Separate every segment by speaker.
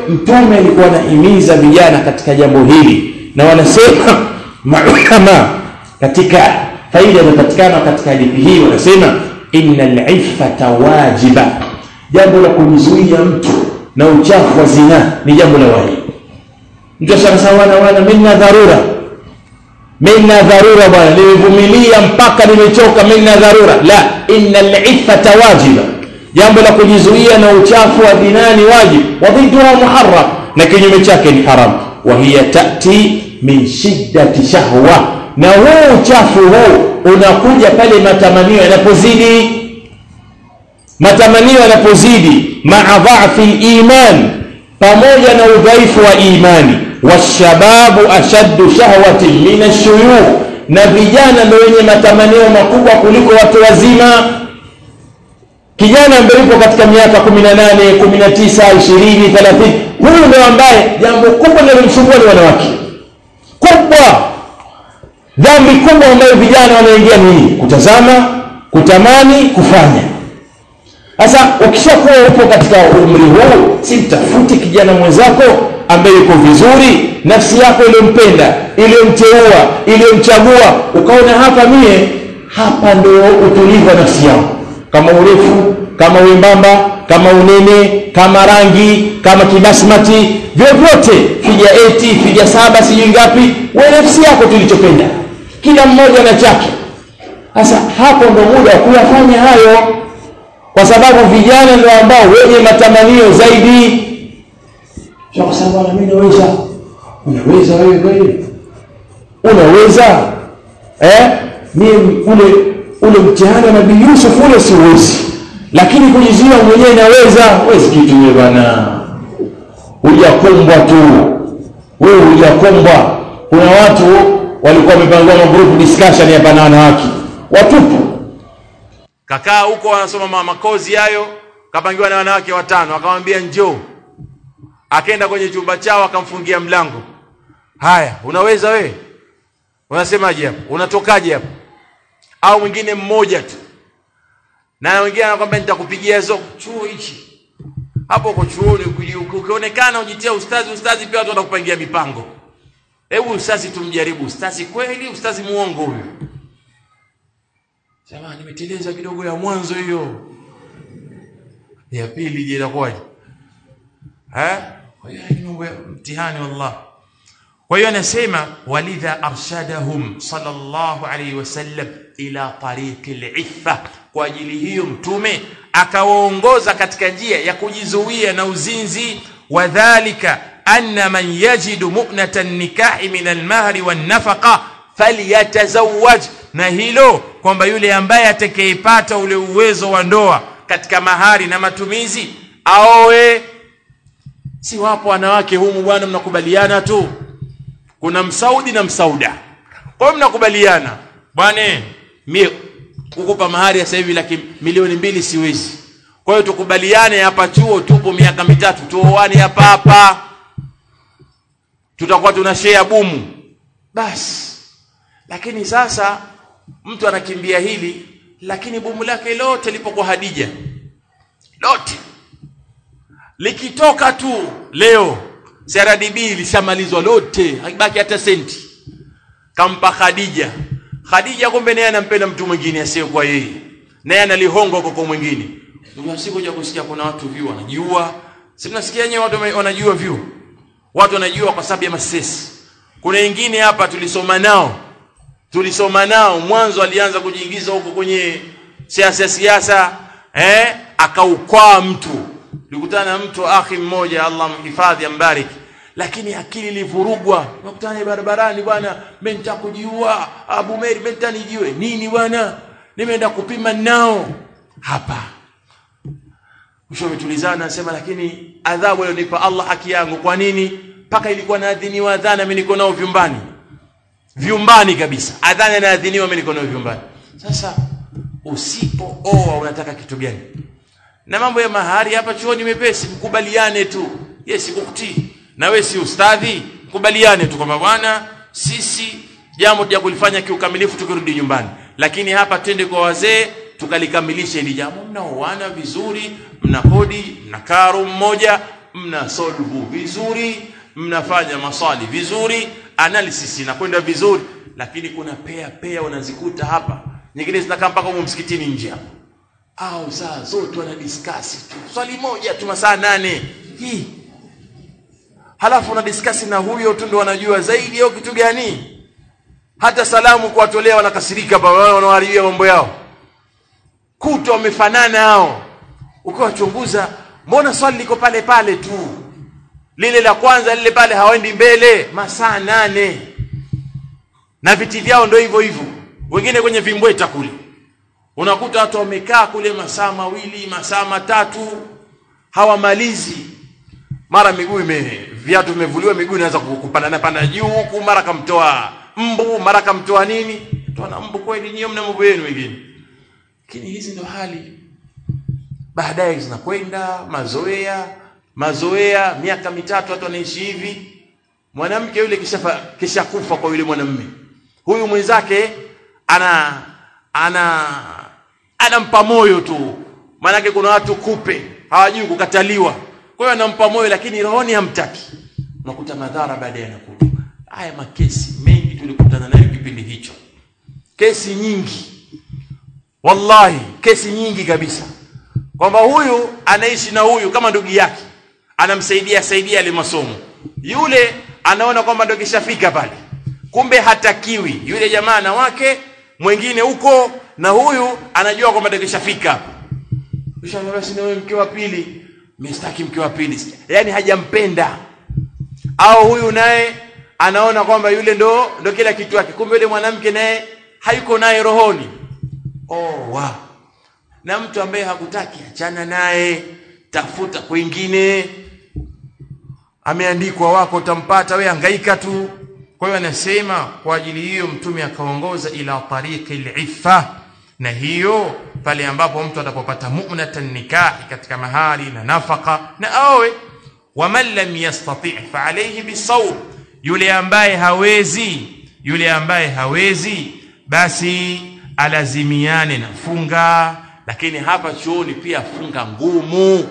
Speaker 1: mtume alikuwa anahimiza vijana katika jambo hili na wanasema maulama katika faida inapatikana katika hadithi hii wanasema innal iffata wajiba jambo la kumzuia mtu na uchafu wa zinaa ni jambo la wajibu mtu sasa wana wana minna dharura minna dharura bwana nimevumilia mpaka nimechoka minna dharura la innal iffata wajiba jambo la kujizuia na uchafu wa zinaa ni wajibu wa dhidduha muharram na kinyume chake ni haram wa hiya tati min shiddati shahwa na huu uchafu huu unakuja pale matamanio yanapozidi matamanio yanapozidi maa dhafi liman pamoja na udhaifu wa imani washababu ashaddu shahwatin min ashuyukh na vijana ndio wenye matamanio makubwa kuliko watu wazima kijana ambaye yupo katika miaka 18 19 20 30 huyu ndio ambaye jambo kubwa linalomsumbua ni wanawake kubwa dhambi kubwa ambayo vijana wanaingia ni hii kutazama kutamani kufanya sasa ukishakuwa upo katika umri huu si mtafuti kijana mwenzako ambaye yuko vizuri nafsi yako iliyompenda iliyomteua iliyomchagua ukaona hapa mie hapa ndio utulivu wa nafsi yangu kama urefu kama wembamba kama unene kama rangi kama kibasmati vyovyote figa eti figa saba sijui ngapi we nafsi yako tulichopenda kila mmoja na chake sasa hapo ndo muda wa kuyafanya hayo kwa sababu vijana ndio ambao wenye matamanio zaidi kwa sababu mimi naweza unaweza wewe kweli unaweza eh mimi ule ule mtihani wa nabii Yusuf ule siwezi lakini kujizuia mwenyewe naweza wezi kitu wewe bwana hujakumbwa tu wewe hujakumbwa kuna watu walikuwa wamepangwa magroup discussion hapa na wanawake watupu
Speaker 2: kakaa huko wanasoma makozi hayo kapangiwa na wanawake watano akamwambia njoo akaenda kwenye chumba chao akamfungia mlango haya unaweza wewe unasemaje hapo unatokaje hapo au mwingine mmoja tu na mwingine anakwambia nitakupigia hizo chuo hichi hapo uko chuoni ukionekana ujitia ustazi ustazi pia watu watakupangia mipango hebu ustazi tumjaribu ustazi kweli ustazi muongo huyo Sema nimeteleza kidogo ya mwanzo hiyo. Ya pili je inakuwaje? Eh? Kwa hiyo ni mambo ya mtihani wallah. Kwa hiyo anasema walidha arshadahum sallallahu alayhi wasallam ila tariqi al-iffa kwa ajili hiyo mtume akawaongoza katika njia ya kujizuia na uzinzi wadhālika anna man yajidu mu'nata nikahi min al-mahri wan-nafaqa falyatazawwaj na hilo kwamba yule ambaye atakayepata ule uwezo wa ndoa katika mahari na matumizi aoe si wapo wanawake humu bwana mnakubaliana tu kuna msaudi na msauda kwa hiyo mnakubaliana bwana mie kukupa mahari sasa hivi laki milioni mbili siwezi kwa hiyo tukubaliane hapa chuo tupo miaka mitatu tuoane hapa hapa tutakuwa tuna share bumu basi lakini sasa mtu anakimbia hili lakini bomu lake lote lipo kwa Hadija lote likitoka tu leo CRDB lishamalizwa lote haibaki hata senti kampa Khadija Khadija kumbe naye anampenda mtu mwingine asiye kwa yeye naye analihonga huko kwa mwingine ndio siku ya kusikia kuna watu view wanajua si mnasikia nyewe watu wanajua view watu wanajua kwa sababu ya masesi kuna wengine hapa tulisoma nao tulisoma nao mwanzo alianza kujiingiza huko kwenye siasa siasa eh akaukwaa mtu nilikutana na mtu akhi mmoja Allah mhifadhi ambariki lakini akili ilivurugwa nakutana barabarani bwana mimi nitakujiua Abu Meri mimi nitanijiwe nini bwana nimeenda kupima nao hapa mwisho umetulizana nasema lakini adhabu aliyonipa Allah haki yangu kwa nini mpaka ilikuwa naadhiniwa adhana mimi niko nao vyumbani vyumbani kabisa adhana inaadhiniwa mimi niko nayo vyumbani sasa usipooa unataka kitu gani na mambo ya mahari hapa chuoni mepesi mkubaliane tu yes kukutii na wewe si ustadhi mkubaliane tu kwamba bwana sisi jambo ya kulifanya kiukamilifu tukirudi nyumbani lakini hapa twende kwa wazee tukalikamilisha hili jambo mnaoana vizuri mna kodi mna karo mmoja mna solve vizuri mnafanya maswali vizuri analysis inakwenda vizuri lakini kuna pea pea unazikuta hapa nyingine zinakaa mpaka huko msikitini nje hapa au saa zote wana discuss tu swali moja tu masaa nane hii halafu una discuss na huyo tu ndo wanajua zaidi au kitu gani hata salamu kuwatolea wanakasirika hapa wanaharibia mambo yao kuto wamefanana hao ukiwachunguza mbona swali liko pale pale tu lile la kwanza lile pale hawaendi mbele masaa nane na viti vyao ndio hivyo hivyo wengine kwenye vimbweta kule unakuta watu wamekaa kule masaa mawili masaa matatu hawamalizi mara miguu ime viatu vimevuliwa miguu inaanza kupanda panda juu huku mara kamtoa mbu mara kamtoa nini toa na mbu kweli nyinyi mna mambo yenu wengine lakini hizi ndio hali baadaye zinakwenda mazoea mazoea miaka mitatu watu wanaishi hivi mwanamke yule kisha kisha kufa kwa yule mwanamume huyu mwenzake ana ana anampa moyo tu maanake kuna watu kupe hawajui kukataliwa kwa hiyo anampa moyo lakini rohoni hamtaki unakuta madhara baadaye yanakuja haya makesi mengi tulikutana nayo kipindi hicho kesi nyingi wallahi kesi nyingi kabisa kwamba huyu anaishi na huyu kama ndugu yake anamsaidia saidia ile masomo yule anaona kwamba ndio kishafika pale kumbe hatakiwi yule jamaa na wake mwingine huko na huyu anajua kwamba ndio kishafika hapa ushaambia basi na wewe mke wa pili mstaki mke wa pili yani hajampenda au huyu naye anaona kwamba yule ndo ndo kila kitu yake kumbe yule mwanamke naye hayuko naye rohoni oh wow na mtu ambaye hakutaki achana naye tafuta kwingine ameandikwa wako utampata we hangaika tu kwa hiyo anasema kwa ajili hiyo mtume akaongoza ila tariqi al-iffa na hiyo pale ambapo mtu atapopata mu'natan nikahi katika mahari na nafaka na awe waman lam yastati' fa alayhi bisawm yule ambaye hawezi yule ambaye hawezi basi alazimiane na funga lakini hapa chuoni pia funga ngumu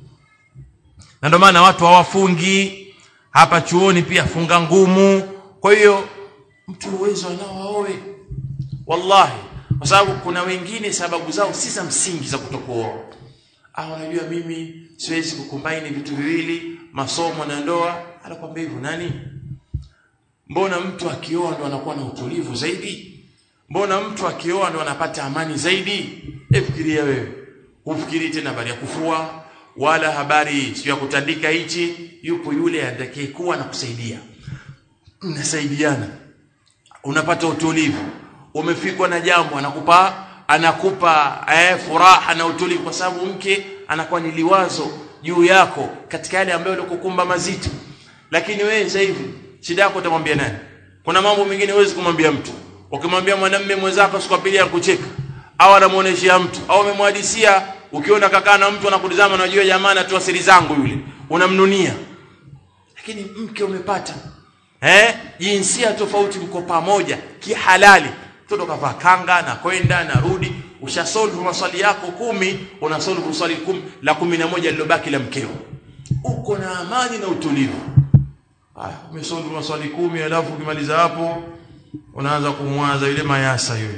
Speaker 2: na ndio maana watu hawafungi hapa chuoni pia funga ngumu kwa hiyo mtu uwezo anao aoe wallahi kwa sababu kuna wengine sababu zao si za msingi za kutokuoa ah unajua mimi siwezi kukumbaini vitu viwili masomo na ndoa anakuambia hivyo nani mbona mtu akioa ndo anakuwa na utulivu zaidi mbona mtu akioa ndo anapata amani zaidi efikiria wewe ufikiri tena habari ya kufua wala habari sio ya kutandika hichi yupo yule atakayekuwa na kusaidia mnasaidiana unapata utulivu umefikwa na jambo anakupa anakupa eh, furaha na utulivu kwa sababu mke anakuwa ni liwazo juu yako katika yale ambayo yalikukumba mazito lakini wewe sasa hivi shida yako utamwambia nani kuna mambo mengine huwezi kumwambia mtu ukimwambia mwanamume mwenzako siku pili ya kucheka au anamuoneshia mtu au umemhadisia ukiona kakaa na mtu anakutazama unajua jamaa anatoa siri zangu yule unamnunia lakini mke umepata eh jinsia tofauti mko pamoja kihalali mtoto kavaa kanga na kwenda na rudi ushasolve maswali yako kumi una solve swali kumi la kumi na moja lilobaki la mkeo uko na amani na utulivu haya umesolve maswali kumi alafu ukimaliza hapo unaanza kumwaza yule mayasa yule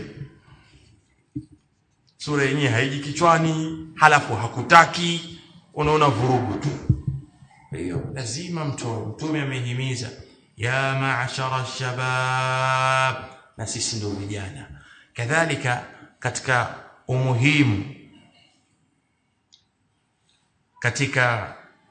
Speaker 2: sura yenyewe haiji kichwani halafu hakutaki unaona vurugu tu hiyo lazima mtu mtume amehimiza ya ma'ashara shabab na sisi ndio vijana kadhalika katika umuhimu katika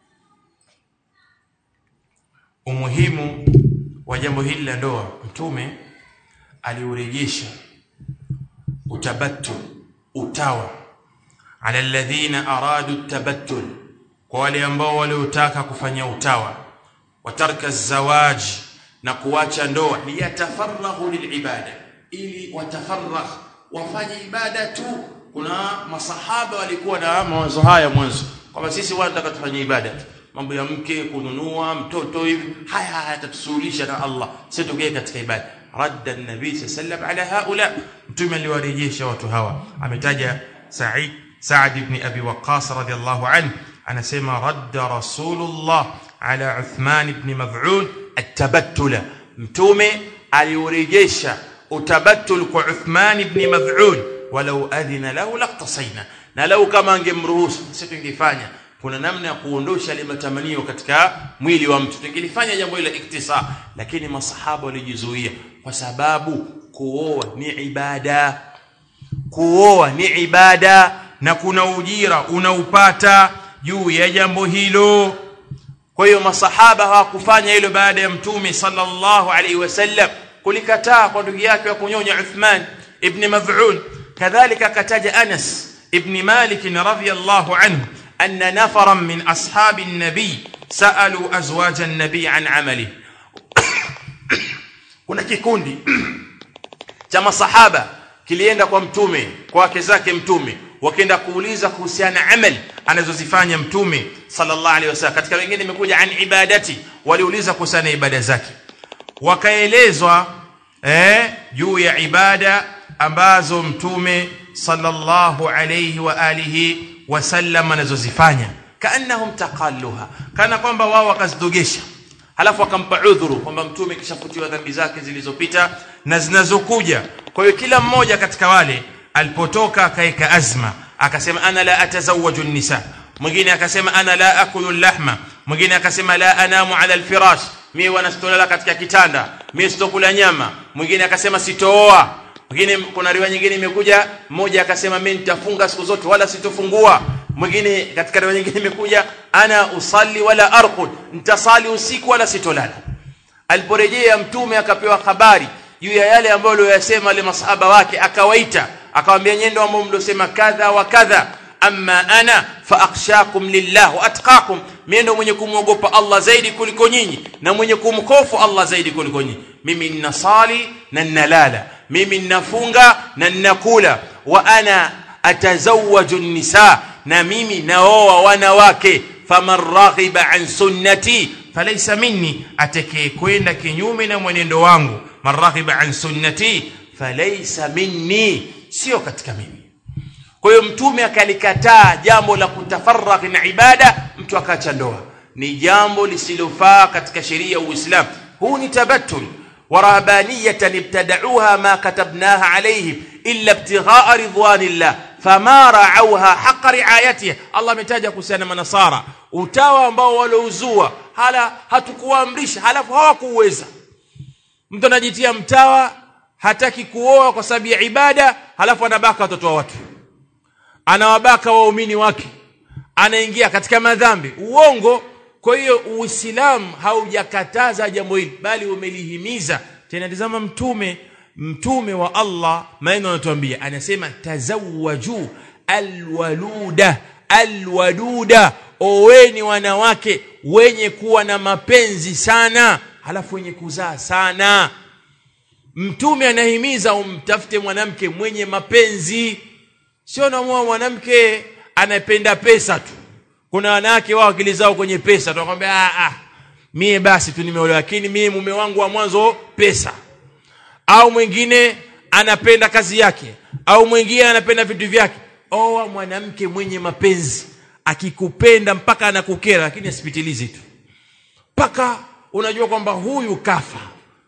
Speaker 2: umuhimu wa jambo hili la ndoa mtume aliurejesha utabattul utawa ala alladhina aradu tabattul kwa wale ambao waliotaka kufanya utawa watarka zawaj na kuacha ndoa liyatafarrahu lilibada ili watafarrah wafanye ibada tu kuna masahaba walikuwa na mawazo haya mwanzo kwamba sisi wanataka tufanye ibada tu mambo ya mke kununua mtoto hivi haya hayatatusuhulisha na Allah sisi tugee katika ibada radda an-nabi sallam ala haula mtume aliwarejesha watu hawa ametaja Sa'id Sa'd ibn Abi Waqqas radiyallahu anhu anasema radda rasulullah ala uthman ibn maf'un atabattula mtume aliurejesha utabattul kwa uthman ibn maf'un walau adhina lahu laqtasaina na lau kama angemruhusu sisi tungefanya kuna namna ya kuondosha ile matamanio katika mwili wa mtu tungelifanya jambo hilo iktisa lakini masahaba walijizuia kwa sababu kuoa ni ibada kuoa ni ibada na kuna ujira unaupata juu ya jambo hilo kwa hiyo masahaba hawakufanya hilo baada ya mtume sallallahu alaihi wasallam kulikataa kwa ndugu yake wa kunyonya Uthman ibn Maz'un kadhalika kataja Anas ibn Malik radhiyallahu anhu anna nafaran min ashabi an-nabi saalu azwaja an-nabi an amali kuna kikundi cha masahaba kilienda kwa mtume kwa wake zake mtume wakaenda kuuliza kuhusiana na amali anazozifanya mtume sallallahu alaihi wasallam katika wengine imekuja an ibadati waliuliza kuhusiana ibada zake wakaelezwa eh juu ya ibada ambazo mtume sallallahu alayhi wa alihi wasallam anazozifanya kaannahum taqalluha kana kwamba wao wakazidogesha halafu akampa udhuru kwamba mtume kishafutiwa dhambi zake zilizopita na zinazokuja kwa hiyo kila mmoja katika wale alipotoka akaeka azma akasema ana la atazawaju nisa mwingine akasema ana la akulu lahma mwingine akasema la anamu ala alfirash mimi wanastolala katika kitanda mimi sitokula nyama mwingine akasema sitooa mwingine kuna riwaya nyingine imekuja mmoja akasema mimi nitafunga siku zote wala sitofungua mwingine katika riwaya nyingine imekuja ana usalli wala arqud nitasali usiku wala sitolala aliporejea mtume akapewa habari juu ya yale ambayo aliyosema wale masahaba wake akawaita akamwambia nyendo ambao mliosema kadha wa kadha amma ana fa akhshakum lillah wa atqakum mimi ndo mwenye kumwogopa Allah zaidi kuliko nyinyi na mwenye kumkofu Allah zaidi kuliko nyinyi mimi ninasali na ninalala mimi ninafunga na ninakula wa ana atazawwaju nisa na mimi naoa wanawake faman raghiba an sunnati falaysa minni atakaye kwenda kinyume na mwenendo wangu man raghiba an sunnati falaysa minni sio katika mimi kwa hiyo mtume akalikataa jambo la kutafarraghi na ibada mtu akaacha ndoa ni jambo lisilofaa katika sheria ya Uislamu huu ni tabattul ورهبانية ابتدعوها ما كتبناها عليهم إلا ابتغاء رضوان الله فما رعوها حق رعايتها الله متاجا kuhusiana manasara utawa ambao walouzua hala hatukuamrisha halafu hawakuweza mtu anajitia mtawa hataki kuoa kwa sababu ya ibada halafu anabaka watoto wa watu anawabaka waumini wake anaingia katika madhambi uongo kwa hiyo uislamu haujakataza jambo hili bali umelihimiza tena tazama mtume mtume wa Allah maneno anatuambia anasema tazawwaju alwaluda alwaluda oweni wanawake wenye kuwa na mapenzi sana halafu wenye kuzaa sana mtume anahimiza umtafute mwanamke mwenye mapenzi sio namua mwanamke anapenda pesa tu kuna wanawake wao akili zao kwenye pesa tunakwambia ah ah mie basi tu nimeolewa lakini mie mume wangu wa mwanzo pesa au mwingine anapenda kazi yake au mwingine anapenda vitu vyake oa mwanamke mwenye mapenzi akikupenda mpaka anakukera lakini asipitilizi tu mpaka unajua kwamba huyu kafa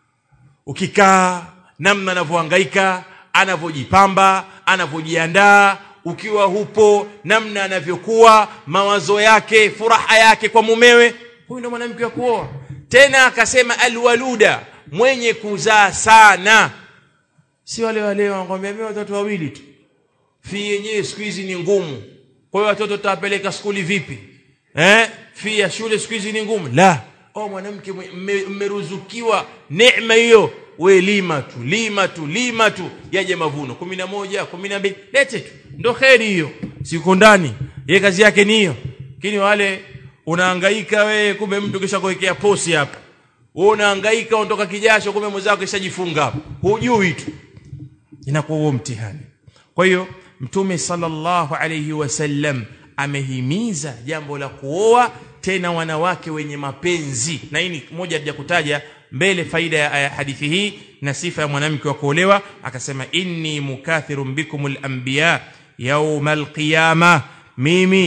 Speaker 2: ukikaa namna anavyohangaika anavyojipamba anavyojiandaa ukiwa hupo namna anavyokuwa mawazo yake furaha yake kwa mumewe huyu ndo mwanamke wa kuoa tena akasema alwaluda mwenye kuzaa sana si wale wale wanakwambia mimi watoto wawili tu fi yenyewe siku hizi ni ngumu kwa hiyo watoto tutawapeleka skuli vipi eh fi ya shule siku hizi ni ngumu la oh mwanamke mmeruzukiwa neema hiyo we lima tu lima tu lima tu yaje mavuno 11 12 lete tu ndo kheri hiyo siko ndani yeye kazi yake ni hiyo lakini wale unahangaika we kumbe mtu kisha kuwekea posi hapa wewe unahangaika unatoka kijasho kumbe mwenzako kishajifunga hapa hujui tu inakuwa huo mtihani kwa hiyo mtume sallallahu alayhi wasallam amehimiza jambo la kuoa tena wanawake wenye mapenzi na hii ni moja ya kutaja mbele faida ya hadithi hii na sifa ya mwanamke wa kuolewa akasema inni mukathirun bikumul anbiya yaumal qiyama mimi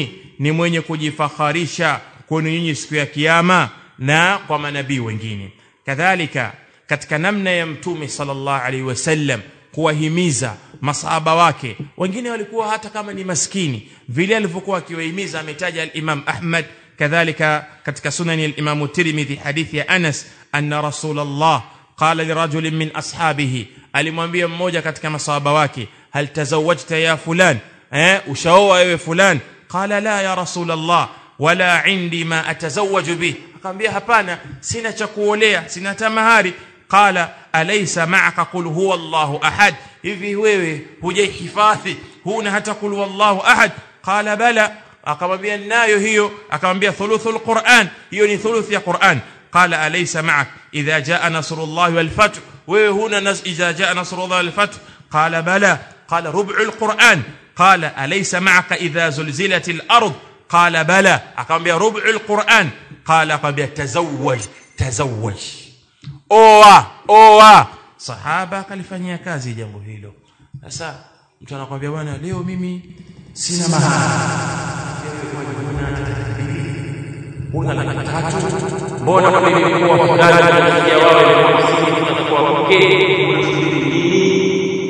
Speaker 2: ni mwenye kujifakharisha kwenu nyinyi siku ya kiyama na kwa manabii wengine kadhalika katika namna ya mtume sallallahu alaihi wasallam kuwahimiza masahaba wake wengine walikuwa hata kama ni maskini vile alivyokuwa akiwahimiza ametaja al-Imam Ahmad kadhalika katika sunani al-Imam Tirmidhi hadithi ya Anas anna Rasulullah qala lirajulin min ashabihi alimwambia mmoja katika masahaba wake hal tazawwajta ya fulan eh ushaoa wewe fulan qala la ya Rasulullah wala indi ma atazawwaju bih akamwambia hapana sina cha kuolea sina tamahari qala alaysa ma'aka qul huwa Allahu ahad hivi wewe hujahifadhi huna hata qul huwallahu ahad qala bala akamwambia nayo hiyo akamwambia thuluthul Qur'an hiyo ni thuluth ya Qur'an qala alaysa ma'ak idha jaa nasrullahi wal fath wewe huna nas idha jaa nasrullahi wal fath qala bala qala rub'ul Qur'an qala alaysa ma'aka idha zulzilatil ard qala bala akamwambia rub'ul Qur'an qala akamwambia tazawwaj tazawwaj oa oa sahaba akalifanyia kazi jambo hilo sasa mtu anakuambia bwana leo mimi sina una laki tatu mbona kwa nini kwa fulani anafikia wao ile hamsini tunakuwa pokee unasubiri nini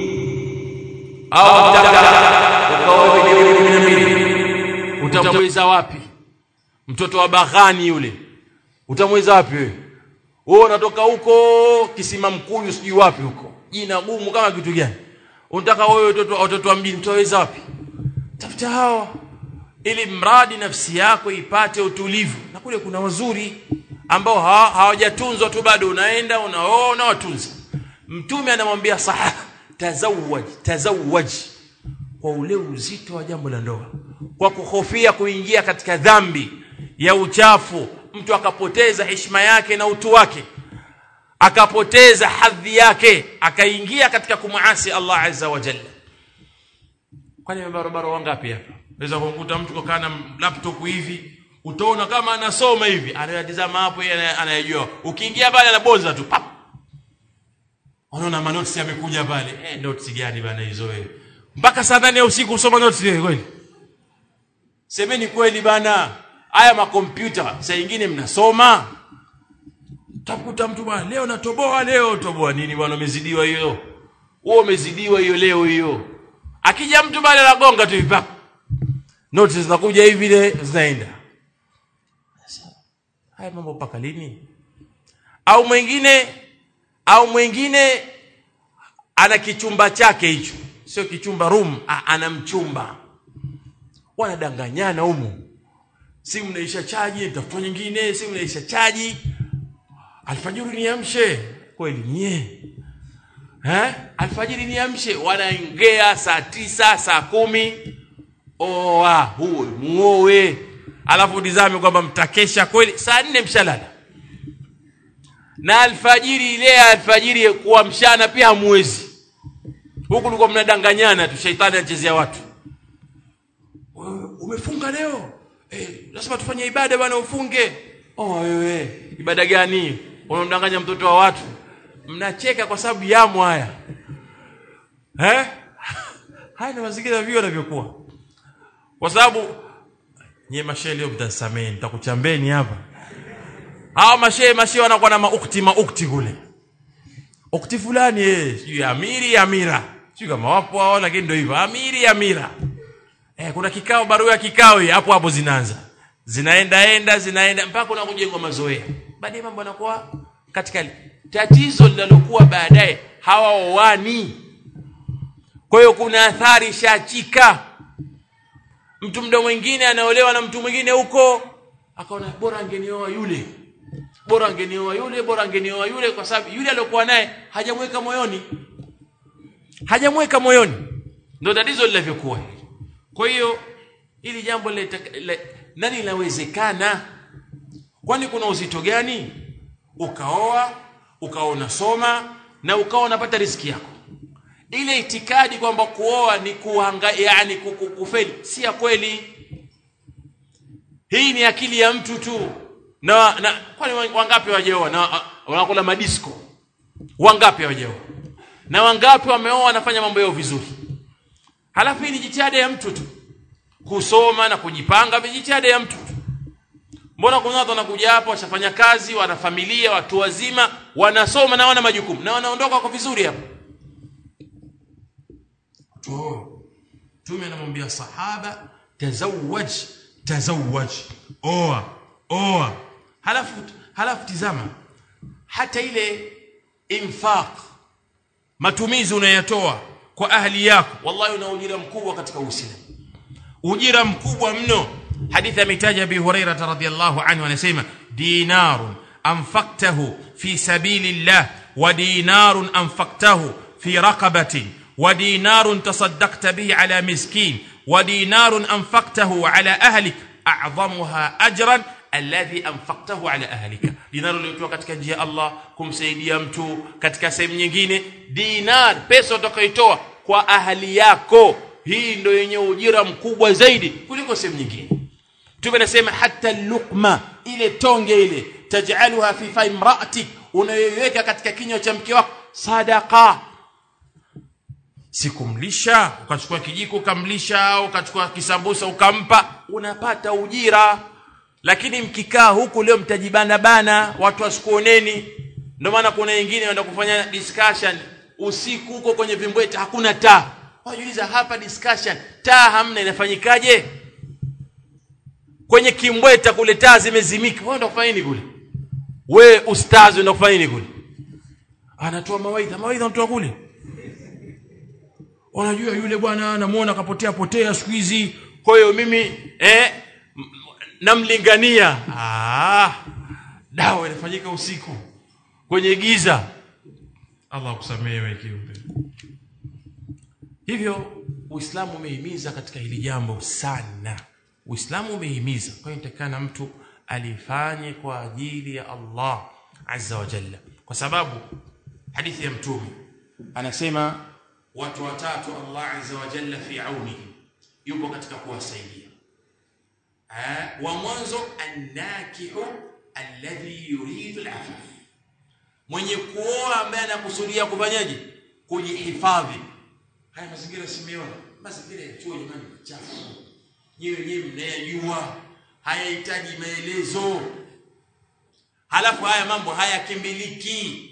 Speaker 2: au ukaoa video 12 utamweza wapi mtoto wa baghani yule utamweza wapi wewe wewe unatoka huko kisima mkuyu sijui wapi huko jina gumu kama kitu gani unataka wewe watoto watoto wa mjini utaweza wapi tafuta hawa ili mradi nafsi yako ipate utulivu na kule kuna wazuri ambao hawajatunzwa tu bado unaenda unaoa unawatunza mtume anamwambia sahaba tazawwaj tazawwaj kwa ule uzito wa jambo la ndoa kwa kuhofia kuingia katika dhambi ya uchafu mtu akapoteza heshima yake na utu wake akapoteza hadhi yake akaingia katika kumuasi Allah azza wa jalla kwani barabara wangapi hapa unaweza kumkuta mtu kokaa na laptop hivi utaona kama anasoma hivi anayatizama hapo yeye anayejua ukiingia pale anabonza tu pap unaona manotisi yamekuja pale eh notes gani bana hizo wewe mpaka saa nane ya usiku usoma notes wewe kweli semeni kweli bana haya makompyuta saa nyingine mnasoma takuta mtu bwana leo natoboa leo toboa nini bwana umezidiwa hiyo wewe umezidiwa hiyo leo hiyo akija mtu bale anagonga tu hivi notes zinakuja hivi ile zinaenda haya mambo mpaka lini au mwingine au mwingine ana kichumba chake hicho sio kichumba room ana mchumba wanadanganyana humu simu naisha chaji tafuta nyingine simu naisha chaji alfajiri niamshe kweli nye eh alfajiri niamshe wanaongea saa tisa saa kumi oa huo muoe alafu dizame kwamba mtakesha kweli saa nne mshalala na alfajiri ile alfajiri kuwa mchana pia hamwezi huku tulikuwa mnadanganyana tu shaitani anachezea watu umefunga leo eh lazima tufanye ibada bwana ufunge oh wewe ibada gani unamdanganya mtoto wa watu mnacheka kwa sababu yamo haya eh haya ni mazingira vio yanavyokuwa kwa sababu nyie mashehe leo mtasamee nitakuchambeni hapa hao mashehe mashehe wanakuwa na maukti maukti kule ukti fulani eh sijui amiri amira sijui kama wapo hao lakini ndio hivyo amiri amira eh kuna kikao barua ya kikao hii hapo hapo zinaanza zinaenda enda zinaenda mpaka kuna kujengwa mazoea baadaye mambo yanakuwa katika tatizo linalokuwa baadaye hawaoani kwa hiyo kuna athari shachika mtu mdo mwingine anaolewa na mtu mwingine huko akaona bora angenioa yule bora angenioa yule bora angenioa yule kwa sababu yule aliyokuwa naye hajamweka moyoni hajamweka moyoni ndio tatizo lilivyokuwa kwa hiyo ili jambo le, le, nani linawezekana kwani kuna uzito gani ukaoa ukawa unasoma na ukawa unapata riski yako ile itikadi kwamba kuoa ni kuhanga yani kufeli si ya kweli hii ni akili ya mtu tu na, na kwani wangapi wajeoa na wanakula madisco wangapi wajeoa na wangapi wameoa wanafanya mambo yao vizuri halafu hii ni jitihada ya mtu tu kusoma na kujipanga vijitihada ya mtu mbona kuna watu wanakuja hapa washafanya kazi wana familia watu wazima wanasoma na wana majukumu na wanaondoka kwa vizuri hapa Mtume anamwambia sahaba tazawwaj tazawwaj oa oa halafu halafu tizama hata ile infaq matumizi unayatoa kwa ahli yako wallahi una ujira mkubwa katika uislamu ujira mkubwa mno hadithi ametaja bi hurairah radhiyallahu anhu anasema dinarun anfaqtahu fi sabilillah wa dinarun anfaqtahu fi raqabatin wa dinarun tasaddaqta bihi ala miskin wa dinarun anfaqtahu ala ahlik a'zamuha ajran alladhi anfaqtahu ala ahlika dinar uliotoa katika njia ya Allah kumsaidia mtu katika sehemu nyingine dinar pesa utakayotoa kwa ahli yako hii ndio yenye ujira mkubwa zaidi kuliko sehemu nyingine Mtume anasema hata luqma ile tonge ile taj'aluha fi fa imra'atik unayoiweka katika kinywa cha mke wako sadaqa sikumlisha ukachukua kijiko ukamlisha au ukachukua kisambusa ukampa unapata ujira lakini mkikaa huku leo mtajibana bana watu wasikuoneni ndio maana kuna wengine wanaenda kufanya discussion usiku huko kwenye vimbweta hakuna taa wajiuliza hapa discussion taa hamna inafanyikaje kwenye kimbweta kule taa zimezimika wewe unataka kufanya nini kule we ustazi unataka kufanya nini kule anatoa mawaidha mawaidha unatoa kule unajua yule bwana namuona kapotea potea siku hizi kwa hiyo mimi eh namlingania ah dawa inafanyika usiku kwenye giza Allah akusamehe wewe kiumbe hivyo Uislamu umehimiza katika hili jambo sana Uislamu umehimiza kwa hiyo nitakana mtu alifanye kwa ajili ya Allah azza wa jalla kwa sababu hadithi ya mtume anasema watu watatu Allah azza wa jalla fi aunihi yupo katika kuwasaidia wa mwanzo annakihu alladhi yuridu al'afaf mwenye kuoa ambaye anakusudia kufanyaje kujihifadhi haya mazingira simeona mazingira ya chuo jamani chafu nyewe wenyewe mnayajua hayahitaji maelezo halafu haya mambo hayakimbiliki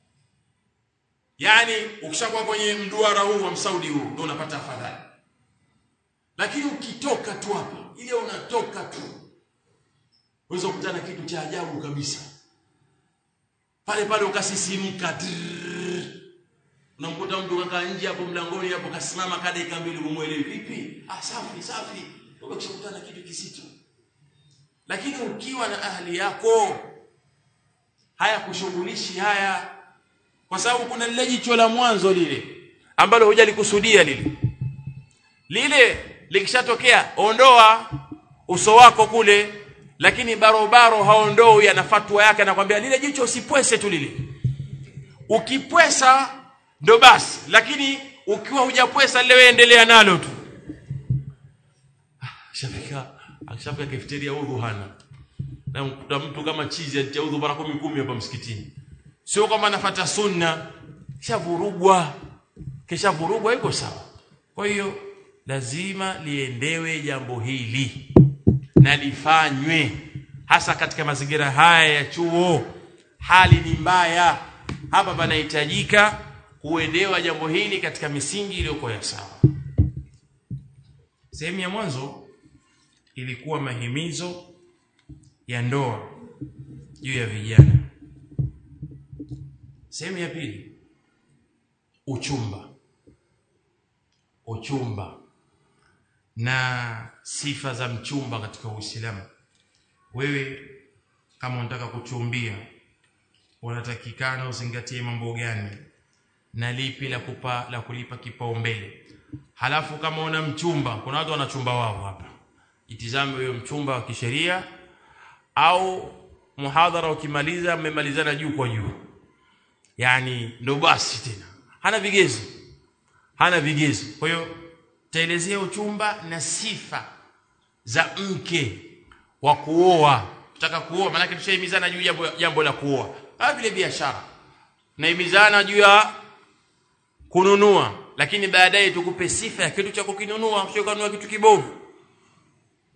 Speaker 2: yani ukishakuwa kwenye mduara huu wa msaudi huu ndio unapata afadhali lakini ukitoka tu hapa ile unatoka tu unaweza kukutana kitu cha ajabu kabisa pale pale ukasisimka unamkuta mtu kakaa nje hapo mlangoni hapo kasimama kada dakika mbili umuelewi vipi ah safi safi ukishakutana kitu kisito lakini ukiwa na ahli yako haya kushughulishi haya kwa sababu kuna lile jicho la mwanzo lile ambalo hujalikusudia lile lile likishatokea ondoa uso wako kule lakini barobaro haondoi ana fatwa yake anakwambia lile jicho usipwese tu lile ukipwesa ndo basi lakini ukiwa hujapwesa lile endelea nalo tu shafika akishafika kafeteria udhu hana na mkuta mtu kama chizi alitia udhu mara kumi kumi hapa msikitini sio kama anafuata sunna kishavurugwa kishavurugwa iko sawa kwa hiyo lazima liendewe jambo hili na lifanywe hasa katika mazingira haya ya chuo hali ni mbaya hapa panahitajika kuendewa jambo hili katika misingi iliyokuwa ya sawa sehemu ya mwanzo ilikuwa mahimizo ya ndoa juu ya vijana sehemu ya pili uchumba uchumba na sifa za mchumba katika Uislamu. Wewe kama unataka kuchumbia, unatakikana uzingatie mambo gani na lipi la kupa la kulipa kipaumbele. Halafu kama una mchumba, kuna watu wanachumba wao hapa, itizame huyo mchumba wa kisheria au muhadhara ukimaliza, mmemalizana juu kwa juu, yani ndo basi tena, hana vigezo, hana vigezo. Kwa hiyo taelezea uchumba na sifa za mke wa kuoa tutaka kuoa maana tushaimizana juu jambo, jambo la kuoa kama vile biashara naimizana juu ya kununua lakini baadaye tukupe sifa ya kitu cha kukinunua usikanunua kitu kibovu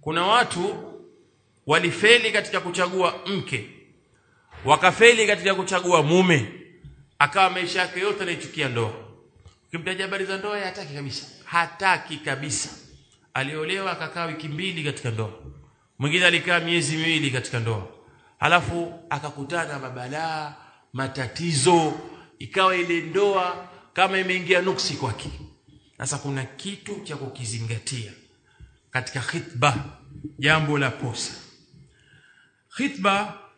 Speaker 2: kuna watu walifeli katika kuchagua mke wakafeli katika kuchagua mume akawa maisha yake yote anaichukia ndoa ukimtaja habari za ndoa hataki kabisa hataki kabisa aliolewa akakaa wiki mbili katika ndoa mwingine alikaa miezi miwili katika ndoa halafu akakutana mabalaa matatizo ikawa ile ndoa kama imeingia nuksi kwake sasa kuna kitu cha kukizingatia katika khitba jambo la posa khitba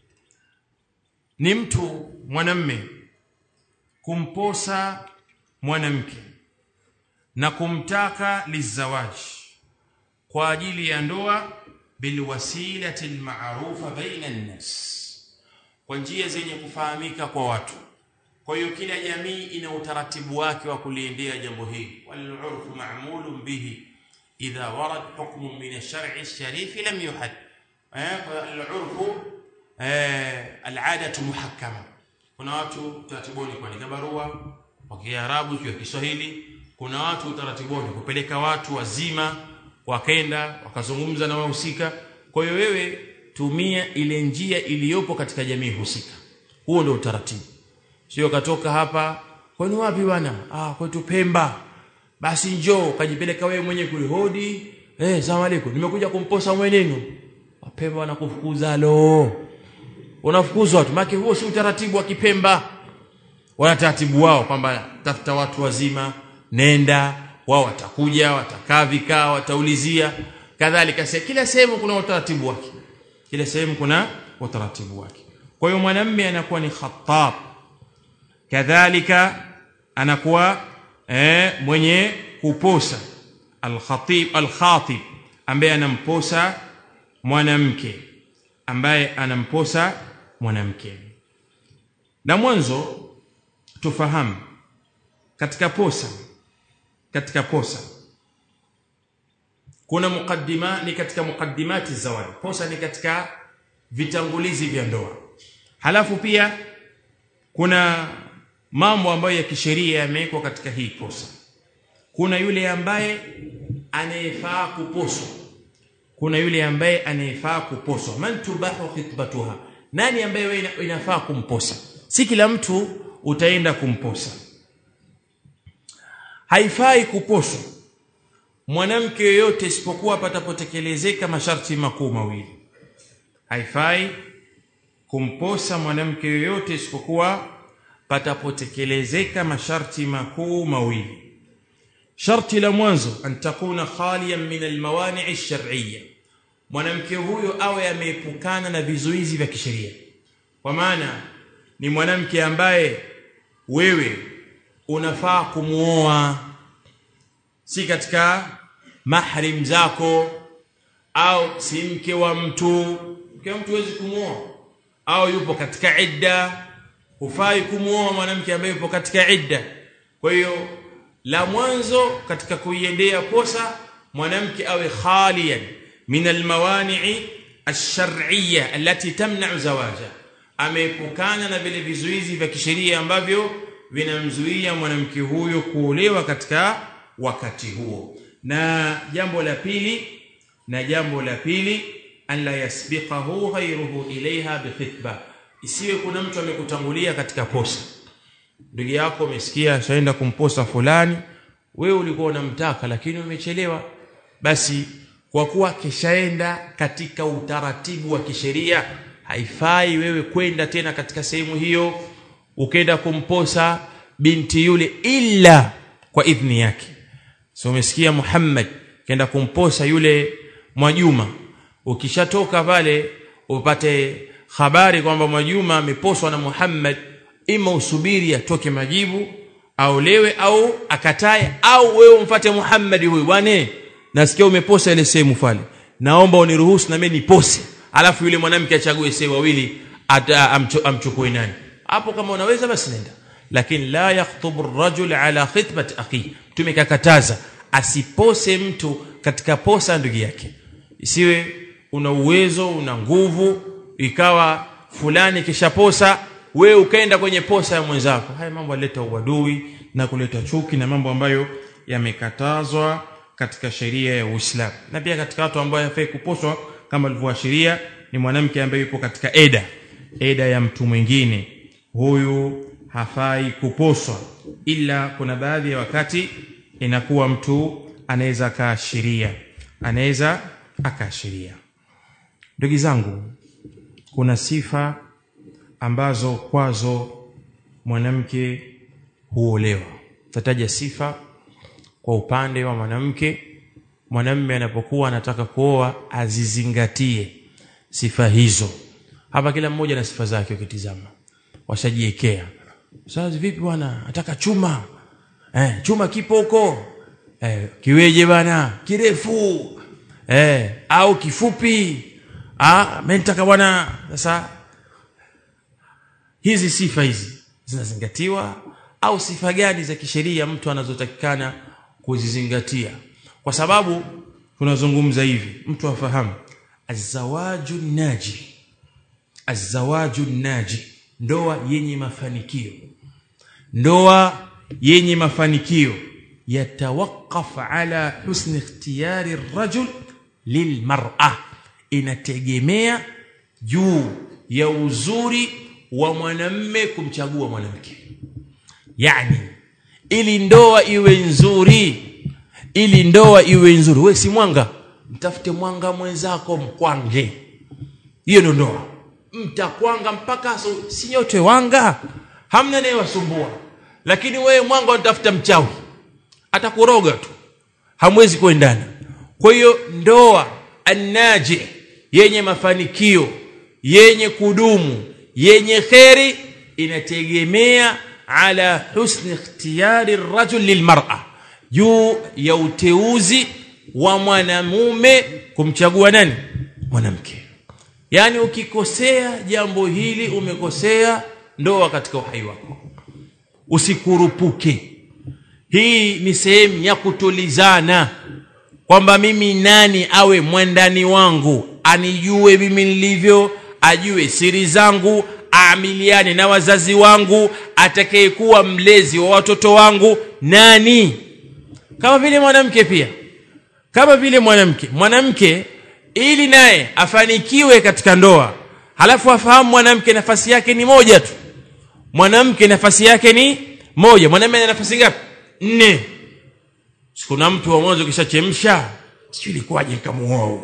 Speaker 2: ni mtu mwanamme kumposa mwanamke na kumtaka lizawaji kwa ajili ya ndoa bilwasilati almarufa baina an-nas kwa njia zenye kufahamika kwa watu kwa hiyo kila jamii ina utaratibu wake wa kuliendea jambo hili wal-urfu ma'mulun bihi idha warad hukmun min ash-shar'i ash-sharif lam yuhad eh al-urfu eh al-'adatu muhakkama kuna watu taratibu kuandika barua kwa Kiarabu kwa Kiswahili kuna watu utaratibu kupeleka watu wazima wakenda wakazungumza na wahusika kwa hiyo wewe tumia ile njia iliyopo katika jamii husika huo ndio utaratibu sio katoka hapa kwani wapi bwana ah kwetu Pemba basi njoo kajipeleka wewe mwenye kulihodi eh salamu alaykum nimekuja kumposa mwenenu Pemba wanakufukuza lo unafukuzwa tu maana huo si utaratibu wa Kipemba wana taratibu wao kwamba tafuta watu wazima nenda wao watakuja watakaa vikao wataulizia kadhalika kila sehemu kuna utaratibu wake kila sehemu kuna utaratibu wake kwa hiyo mwanamume anakuwa ni khattab kadhalika anakuwa eh, mwenye kuposa al-khatib al-khatib ambaye anamposa mwanamke ambaye anamposa mwanamke na mwanzo tufahamu katika posa katika posa kuna mukaddima ni katika mukaddimati zawadi posa ni katika vitangulizi vya ndoa halafu pia kuna mambo ambayo ya kisheria yamewekwa katika hii posa kuna yule ambaye anayefaa kuposwa kuna yule ambaye anayefaa kuposwa man tubahu khitbatuha nani ambaye wewe inafaa kumposa si kila mtu utaenda kumposa haifai kuposwa mwanamke yoyote isipokuwa patapotekelezeka masharti makuu mawili haifai kumposa mwanamke yoyote isipokuwa patapotekelezeka masharti makuu mawili sharti la mwanzo an takuna khaliyan min almawani' ash-shar'iyya mwanamke huyo awe ameepukana na vizuizi vya kisheria kwa maana ni mwanamke ambaye wewe unafaa kumuoa si katika mahrim zako au si mke wa mtu mke wa mtu huwezi kumuoa au yupo katika idda hufai kumuoa mwanamke ambaye yupo katika idda kwa hiyo la mwanzo katika kuiendea posa mwanamke awe khaliyan min almawani'i ash-shar'iyya allati tamna'u zawaja ameepukana na vile vizuizi vya kisheria ambavyo vinamzuia mwanamke huyo kuolewa katika wakati huo na jambo la pili na jambo la pili an la yasbiqahu ghayruhu ilaiha bikhitba isiwe kuna mtu amekutangulia katika posa ndugu yako umesikia shaenda kumposa fulani wewe ulikuwa unamtaka lakini umechelewa basi kwa kuwa kishaenda katika utaratibu wa kisheria haifai wewe kwenda tena katika sehemu hiyo ukenda kumposa binti yule ila kwa idhni yake so umesikia Muhammad kenda kumposa yule Mwajuma ukishatoka pale upate habari kwamba Mwajuma ameposwa na Muhammad ima usubiri atoke majibu aolewe au akatae au wewe umfate Muhammad huyu bwana nasikia umeposa ile sehemu pale naomba uniruhusu na mimi nipose alafu yule mwanamke achague sehemu wawili amchukue nani hapo kama unaweza basi nenda lakini la yakhutubu ar-rajul ala khitbati akhi tumekakataza asipose mtu katika posa ndugu yake isiwe una uwezo una nguvu ikawa fulani kishaposa wewe ukaenda kwenye posa ya mwenzako haya mambo yaleta uadui na kuleta chuki na mambo ambayo yamekatazwa
Speaker 3: katika sheria ya Uislamu na pia katika watu ambao hafai kuposwa kama alivyoashiria ni mwanamke ambaye yupo katika eda eda ya mtu mwingine huyu hafai kuposwa ila kuna baadhi ya wakati inakuwa mtu anaweza akaashiria anaweza akaashiria ndugu zangu kuna sifa ambazo kwazo mwanamke huolewa tataja sifa kwa upande wa mwanamke mwanamume anapokuwa anataka kuoa azizingatie sifa hizo hapa kila mmoja na sifa zake ukitizama washajiekea sasa vipi bwana nataka chuma eh, chuma kipo huko eh, kiweje bwana kirefu eh, au kifupi ah mimi nataka bwana sasa hizi sifa hizi zinazingatiwa au sifa gani za kisheria mtu anazotakikana kuzizingatia kwa sababu tunazungumza hivi mtu afahamu azawaju naji azawaju naji ndoa yenye mafanikio ndoa yenye mafanikio yatawakaf ala husni ikhtiyari rajul lilmar'a inategemea juu ya uzuri wa mwanamme kumchagua mwanamke yani ili ndoa iwe nzuri ili ndoa iwe nzuri we si mwanga mtafute mwanga mwenzako mkwange hiyo ndio ndoa mtakwanga mpaka so, si nyote wanga hamna naye wasumbua lakini wewe mwanga unatafuta mchawi atakuroga tu hamwezi kuendana kwa hiyo ndoa annaji yenye mafanikio yenye kudumu yenye kheri inategemea ala husni ikhtiyari rajul lilmar'a juu ya uteuzi wa mwanamume kumchagua nani mwanamke yani ukikosea jambo hili umekosea ndoa katika uhai wako usikurupuke hii ni sehemu ya kutulizana kwamba mimi nani awe mwandani wangu anijue mimi nilivyo ajue siri zangu aamiliane na wazazi wangu atakayekuwa mlezi wa watoto wangu nani kama vile mwanamke pia kama vile mwanamke mwanamke ili naye afanikiwe katika ndoa halafu afahamu mwanamke nafasi yake ni moja tu mwanamke nafasi yake ni moja mwanamume ana nafasi ngapi nne kuna mtu wa mwanzo kishachemsha sijui ilikuwaje nikamuoa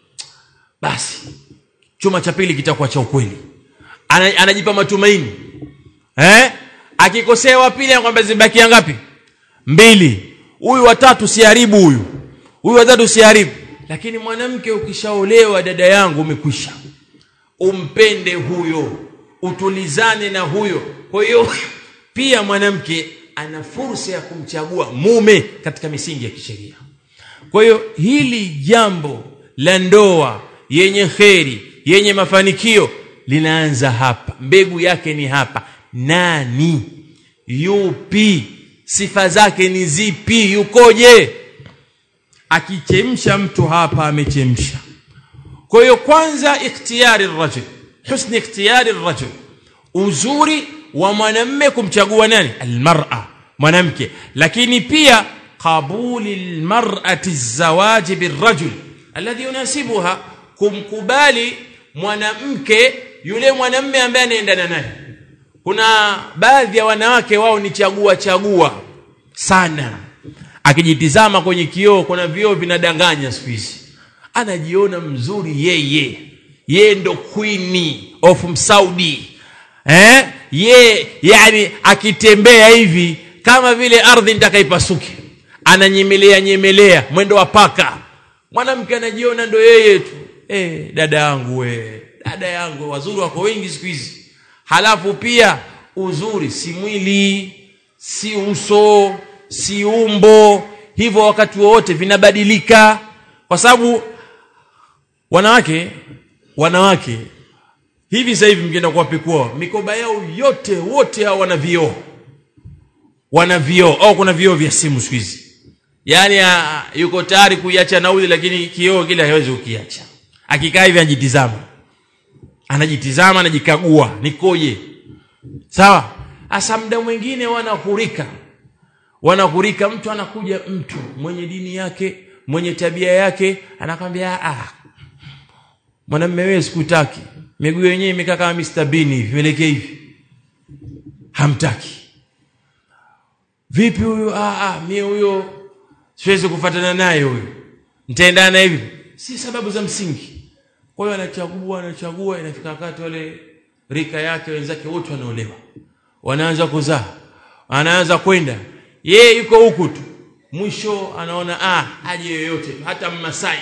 Speaker 3: basi chuma cha pili kitakuwa cha ukweli Ana, anajipa matumaini eh akikosea wa pili anakwambia zibakia ngapi mbili huyu watatu siharibu huyu huyu watatu siharibu lakini mwanamke ukishaolewa dada yangu umekwisha umpende huyo utulizane na huyo kwa hiyo pia mwanamke ana fursa ya kumchagua mume katika misingi ya kisheria kwa hiyo hili jambo la ndoa yenye kheri yenye mafanikio linaanza hapa mbegu yake ni hapa nani yupi sifa zake ni zipi yukoje akichemsha mtu hapa amechemsha kwa hiyo kwanza ikhtiyari rajul husni ikhtiyari rajul uzuri wa mwanamme kumchagua nani almar'a mwanamke lakini pia qabuli almar'ati zawaji birrajul alladhi yunasibuha kumkubali mwanamke yule mwanamme ambaye anaendana naye kuna baadhi ya wanawake wao ni chagua chagua sana akijitizama kwenye kioo kuna vioo vinadanganya siku hizi anajiona mzuri yeye yeye ndo queen of msaudi eh ye yani akitembea hivi kama vile ardhi nitakaipasuke ananyemelea nyemelea mwendo wa paka mwanamke anajiona ndo yeye tu eh dada yangu we dada yangu wazuri wako wengi siku hizi halafu pia uzuri si mwili si uso si umbo hivyo wakati wowote vinabadilika kwa sababu wanawake wanawake hivi sasa hivi mkienda kuwapekua mikoba yao yote wote hao wana vioo wana vioo au kuna vioo vya simu siku hizi yaani a, yuko tayari kuiacha nauli lakini kioo kile hawezi kukiacha akikaa hivi anajitizama anajitizama anajikagua nikoje sawa hasa muda mwingine wanahurika wanakurika mtu anakuja mtu mwenye dini yake mwenye tabia yake anakwambia ah mwanamume wewe sikutaki miguu yenyewe imekaa kama Mr Bean hivi melekea hivi hamtaki vipi huyu ah ah mimi huyo siwezi kufuatana naye huyo nitaendana hivi si sababu za msingi kwa hiyo anachagua anachagua inafika wakati wale rika yake wenzake wote wanaolewa wanaanza kuzaa anaanza kwenda yeye yuko huku tu mwisho anaona ah aje yoyote hata mmasai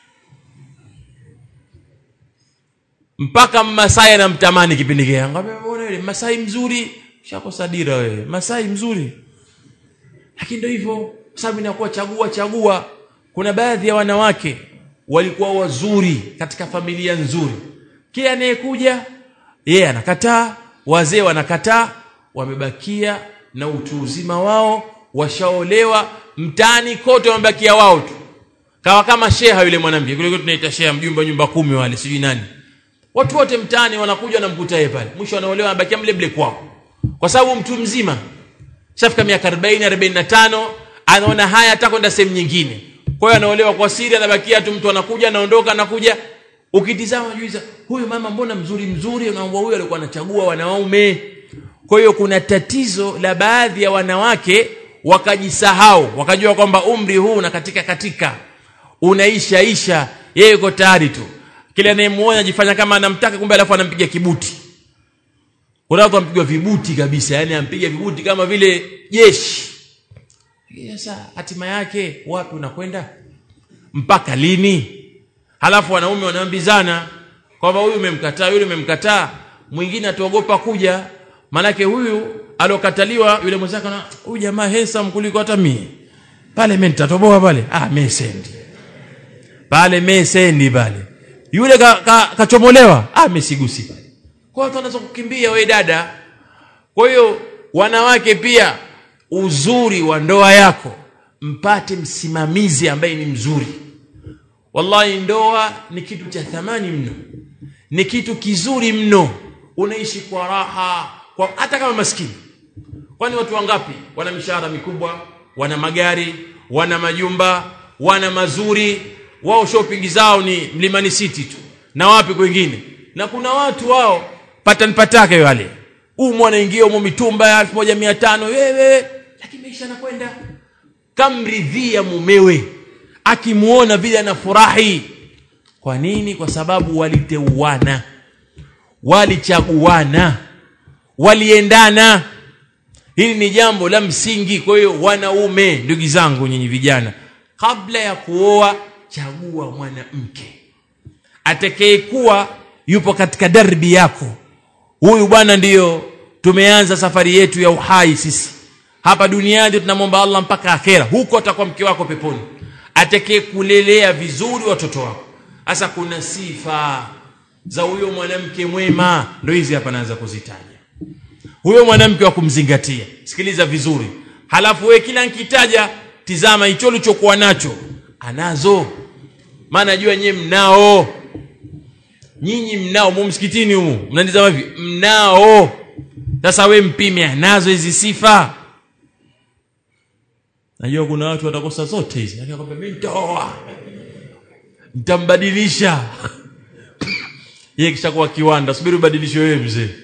Speaker 3: mpaka mmasai anamtamani kipindi kile ngambia mbona yule masai mzuri shakosa dira wewe masai mzuri lakini ndio hivyo sababu inakuwa chagua chagua kuna baadhi ya wanawake walikuwa wazuri katika familia nzuri kila anayekuja yeye anakataa wazee wanakataa wamebakia na utu uzima wao washaolewa mtaani kote wamebakia wao tu kawa kama sheha yule mwanamke kule tunaita sheha mjumba nyumba kumi wale sijui nani watu wote mtaani wanakuja wanamkuta yeye pale mwisho wanaolewa anabakia mle mle kwao kwa sababu mtu mzima shafika miaka 40 45 anaona haya hata kwenda sehemu nyingine kwa hiyo anaolewa kwa siri anabakia tu mtu anakuja anaondoka anakuja ukitizama juiza huyu mama mbona mzuri mzuri unaomba huyu alikuwa anachagua wanaume kwa hiyo kuna tatizo la baadhi ya wanawake wakajisahau wakajua kwamba umri huu na katika katika unaisha isha yeye yuko tayari tu kile anayemuona ajifanya kama anamtaka kumbe alafu anampiga kibuti kuna watu wampigwa vibuti kabisa yani ampiga vibuti kama vile jeshi sasa hatima yake wapi unakwenda mpaka lini halafu wanaume wanaambizana kwamba huyu umemkataa yule umemkataa mwingine ataogopa kuja manake huyu alokataliwa yule mwenzake na huyu jamaa handsome kuliko hata mimi pale mimi nitatoboa pale ah mimi sendi pale mimi sendi pale yule kachomolewa ka, ka ah mimi sigusi pale kwa watu wanaweza kukimbia we dada kwa hiyo wanawake pia uzuri wa ndoa yako mpate msimamizi ambaye ni mzuri wallahi ndoa ni kitu cha thamani mno ni kitu kizuri mno unaishi kwa raha kwa hata kama maskini kwani watu wangapi wana mishahara mikubwa wana magari wana majumba wana mazuri wao shopping zao ni mlimani city tu na wapi kwingine na kuna watu wao patani patake wale huu mwanaingia umo mitumba ya 1500 wewe lakini maisha yanakwenda kamridhia mumewe akimuona vile anafurahi kwa nini kwa sababu waliteuana walichaguana waliendana hili ni jambo la msingi kwa hiyo wanaume ndugu zangu nyinyi vijana kabla ya kuoa chagua mwanamke atakayekuwa yupo katika darbi yako huyu bwana ndiyo tumeanza safari yetu ya uhai sisi hapa duniani tunamwomba Allah mpaka akhera huko atakuwa mke wako peponi atakaye kulelea vizuri watoto wako sasa kuna sifa za huyo mwanamke mwema ndio hizi hapa naanza kuzitaja huyo mwanamke wa kumzingatia sikiliza vizuri halafu we kila nkitaja tizama hicho ulichokuwa nacho anazo maana jua nyewe mnao nyinyi mnao mu msikitini humu mnanitazama hivi mnao sasa we mpime anazo hizi sifa najua kuna watu watakosa zote hizi lakini akwambia mimi nitaoa nitambadilisha yeye kisha kuwa kiwanda subiri ubadilishe wewe mzee